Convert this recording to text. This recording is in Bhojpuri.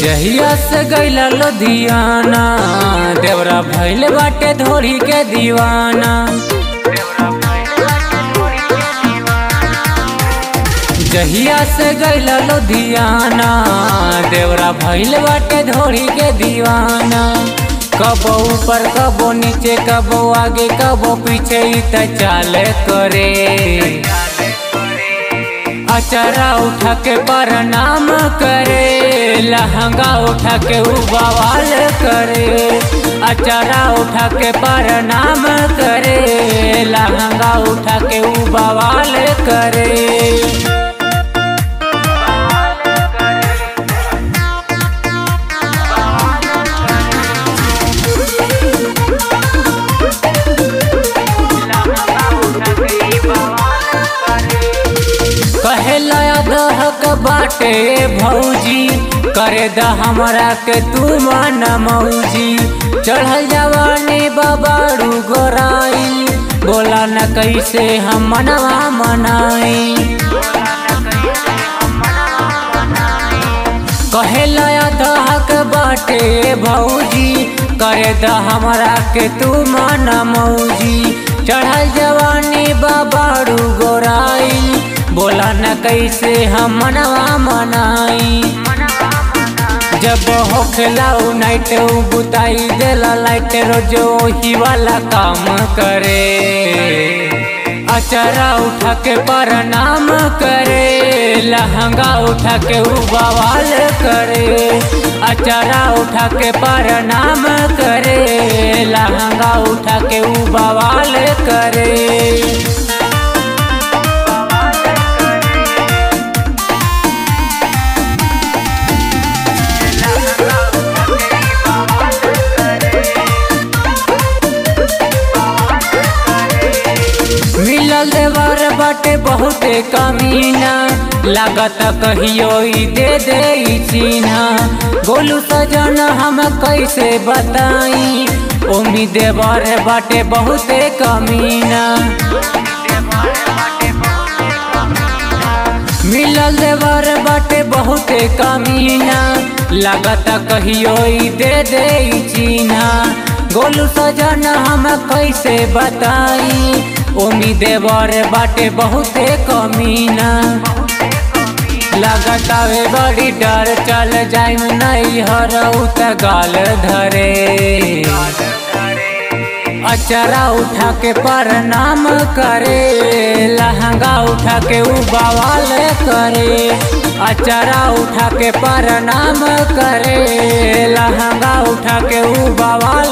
जहिया से गैला लुधियाना देवरा भैल बाटे धोरी के दीवाना जहिया से गैला लुधियाना देवरा भैल बाटे धोरी के दीवाना कबो ऊपर कबो नीचे कबो आगे कबो पीछे ई त चाल करे अचरा उठा के प्रणाम करे लहंगा उठा के उ बवाल करे अचरा उठा के प्रणाम करे लहंगा उठा के उ बवाल करे कहेला दहक बाटे भौजी करे द हमरा के तू मन मौजी चढ़ल जवानी बाबारू गोराई बोला न कैसे हम मनवा मनाई कहेला दहक बाटे भौजी करे द हमरा के तू मन मौजी चढ़ल जवानी बाबारू गोराई बोला न कैसे हम मनवा मनाई जब होखला उ नाइट उ बुताई देला लाइट रोज ही वाला काम करे अचरा उठा के प्रणाम करे लहंगा उठा के उ बवाल करे अचरा उठा के प्रणाम करे लहंगा उठा के उ बवाल करे मिलल देवर बाटे बहुते कमीना लागत कहियो ई दे दे ई चिन्हा गोलू सजन हम कैसे बताई उम्मीद देवर बाटे बहुते कमीना मिलल देवर बाटे बहुते कमीना लागत कहियो ई दे दे ई चिन्हा गोलू सजन हम कैसे बताई उम्मीद बर बाटे बहुते कमीना लगतावे बड़ी डर चल जाइम नहीं हरऊ त गाल धरे अचरा उठा के प्रणाम करे लहंगा उठा के उ बवाल करे अचरा उठा के प्रणाम करे लहंगा उठा के उ बवाल